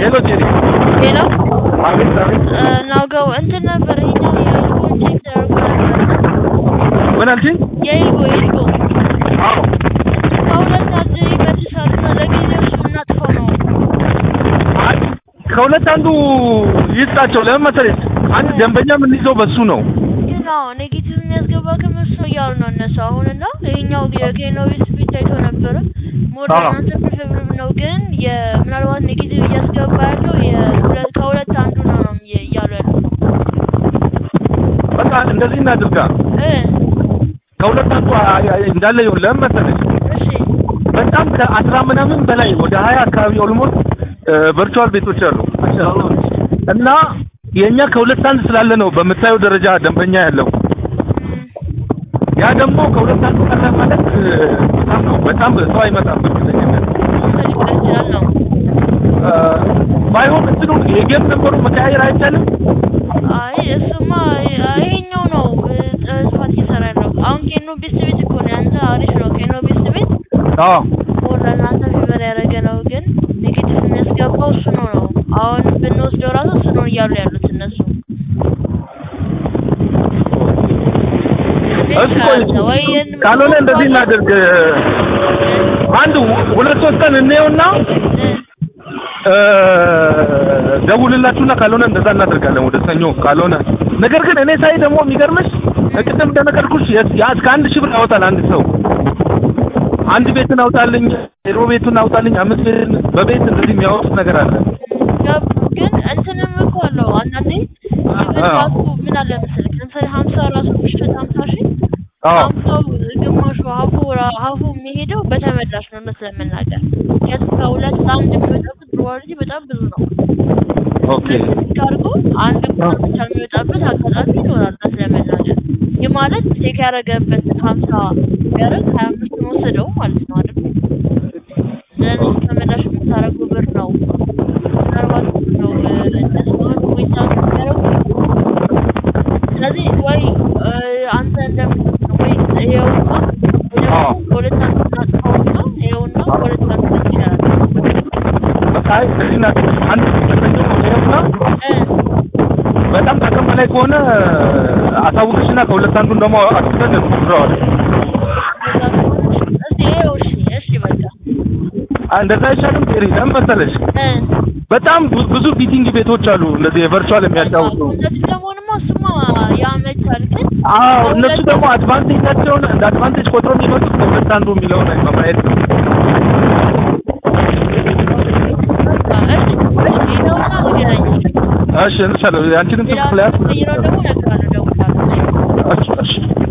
ሄሎ ጄሪ። ሄሎ አቤት አቤት። ናውጋው እንትን ነበር ይሄኛው የኤልጎን ቼክ ተደርጎ ነበር። ምን አልሽኝ? የኤልጎ የኤልጎ አዎ ከሁለት አንድ ይመልሳል እና ለጊዜው እሱ እናጥፈው ነው። አይ ከሁለት አንዱ ይስጣቸው። ለምን መሰለሽ አንድ ደንበኛ የምንይዘው በሱ ነው። ግን አዎ ኔጌቲቭ የሚያስገባ ከመስ ነው እያሉ ነው እነሱ አሁን እና ይሄኛው የኬኖ ቤት ቤት ታይቶ ነበረ ሞር አዎ። እናንተ ፕሪፌብርብ ነው ግን የምናልባት ኔጌቲቭ እያስገባ ያለው የሁለት ከሁለት አንዱ ነው ነው እየ- እያሉ ያለው በቃ እንደዚህ እናድርጋ። እ ከሁለት አንዱ አ- አ- እንዳለ ይሁን። ለምን መሰለሽ እሺ በጣም ከአስራ ምናምን በላይ ወደ ሀያ አካባቢ ኦልሞስት ቨርቹዋል ቤቶች አሉ እና የእኛ ከሁለት አንድ ስላለ ነው በምታየው ደረጃ ደንበኛ ያለው። እም፣ ያ ደግሞ ከሁለት አንዱ ቀረ ማለት እ፣ በጣም ነው በጣም ሰው አይመጣም በእርግጠኝነት። መውሰድ ይችላል ነው እ፣ ባይሆን እንትኑ የጌም ነበሩ መቀያየር አይቻልም። አይ እሱማ ይሄኛው ነው እ፣ ጥፋት እየሰራ ያለው አሁን ኬኖ ቤስት ቤት እኮ ነው ያንተ አሪፍ ነው ኬኖ ቤስት ቤት አዎ ሞር ለእናንተ ፌቨር ያደረገ ነው ግን ኔጌቲቭ የሚያስገባው እሱ ነው ነው አሁን ብንወስደው ራሱ እሱ ነው እያሉ ያሉት እነሱ እሱ ቆይ ወይ ይሄን- ካልሆነ እንደዚህ እናድርግ። አንድ ሁለት ሶስት ቀን እንየውና እ፣ እ፣ ደውልላችሁና ካልሆነ እንደዛ እናደርጋለን ወደ ሰኞ ካልሆነ ነገር ግን እኔ ሳይ ደግሞ የሚገርምሽ ቅድም እንደነገርኩሽ የ- ያ እስከ አንድ ሺህ ብር ያወጣል አንድ ሰው አንድ ቤትን አውጣልኝ ዜሮ ቤቱን አውጣልኝ አምስት ቤትን በቤት እንደዚህ የሚያወጡት ነገር አለ ገብ- ግን እንትንም እኮ አለው አንዳንዴ ኢቭን አዎ። ራሱ ምን አለ መሰለህ ለምሳሌ ሀምሳ ራሱ ብሽት ሀምሳ ሺህ አዎ ሀምሳው ግማሹ ሀፉ ራ- ሀፉ የሚሄደው በተመላሽ ነው እውነት ለመናገር ምክንያቱም ከሁለት ለአንድ የሚወጣበት ፕሮባቢሊቲ በጣም ብዙ ነው ኦኬ ካርጎ አንድ ቁጥር ብቻ የሚወጣበት አጋጣሚ ይኖራል እውነት ለመናገር ይህ ማለት ቼክ ያደረገበት ሀምሳ ቢያደርግ ሀያ አምስት ወሰደው ማለት ነው አይደል ስለዚህ ተመላሽ የምታደርገው ብር ነው ምናልባት ነው እነሱ አሁን ፖይንት አውት የሚያደርጉ ስለዚህ ወይ እ፣ አንተ እንደምትል ነው ወይ ይኸውና ወይ ደግሞ አዎ። በሁለት አንዱ እናጥፋውና ይኸውና በሁለት አንዱ ይቻላል በቃ አይ እንደዚህ እናድርግ አንድ ሰኞ እንየውና እ በጣም ከአቅም በላይ ከሆነ አሳውቅሽና ከሁለት አንዱን ደግሞ አስበን እንሞክረዋለን እስቲ ይኸው እሺ እሺ በቃ አ- እንደዛ አይሻልም ቴሪ ለምን መሰለሽ እ በጣም ብዙ- ብዙ ቢቲንግ ቤቶች አሉ እንደዚህ የቨርቹዋል የሚያጫውቱ እንደዚህ ለመሆንማ እሱማ ያመቻል ግን አዎ እነሱ ደግሞ አድቫንቴጃቸውን እንደ አድቫንቴጅ ቆጥሮ የሚመጡት ከሁለት አንዱ የሚለውን በማየት ነው በቃ እሺ እሺ ይኸውና ንገረኝ እሺ እንሻለ አንቺንም ሌላ ስልክ ላይ ቀይረው ደግሞ እነግርሃለሁ እደውልልሃለሁ እሺ እሺ